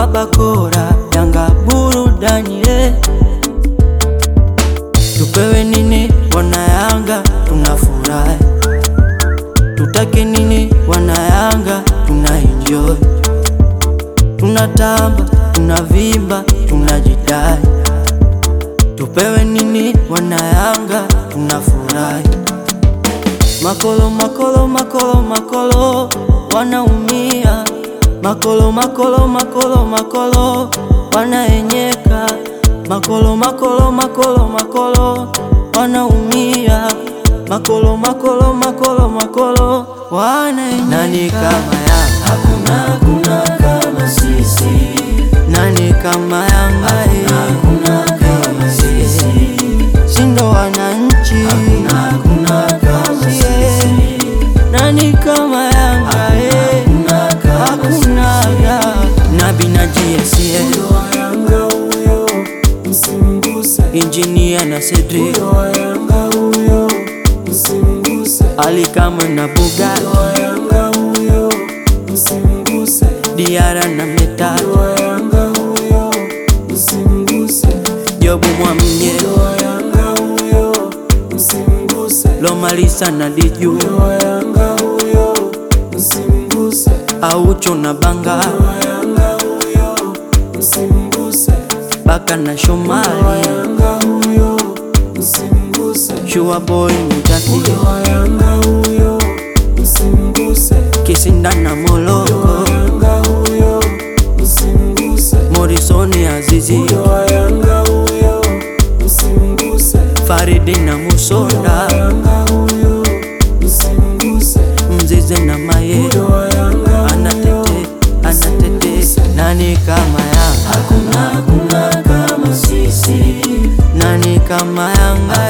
Abakora Yanga burudani eh. Tupewe nini wana Yanga tunafurahi, tutake nini wana Yanga tuna enjoy, tunatamba tunavimba tunajidai. Tupewe nini wana Yanga tunafurahi, makolo makolo makolo makolo wanaumia, makolo makolo makolo makolo wanaenyeka, makolo makolo makolo makolo wanaumia, makolo makolo makolo makolo wanaenyeka. Nani kama Yanga? Hakuna, hakuna kama sisi. Nani kama Yanga? Hakuna kama sisi. Sindo wananchi. Hakuna, hakuna kama sisi. Nani kama Yanga? Hakuna hakuna ya Nabi na GSA Yanga huyo msimguse, Engineer na Cedric Yanga huyo msimguse, Ali Kamwe na Bugatti Yanga huyo msimguse, Diara na Metati Yanga huyo msimguse, Jobu Mwamnye Yanga huyo msimguse, Lomalisa na Diju Yanga huyo msimguse, Aucho na Banga Yanga huyo msimguse, Baka na Shomali Yanga huyo msimguse, Shua Boy Mujati Yanga huyo msimguse, Kisinda na Moloko Yanga huyo msimguse, Morrison Azizi Yanga huyo msimguse, Faridi na Musonda Yanga huyo msimguse, Mzize na Maye Yanga Anatete, anatete Nani kama Yanga? hakuna hakuna kama sisi, Nani kama Yanga?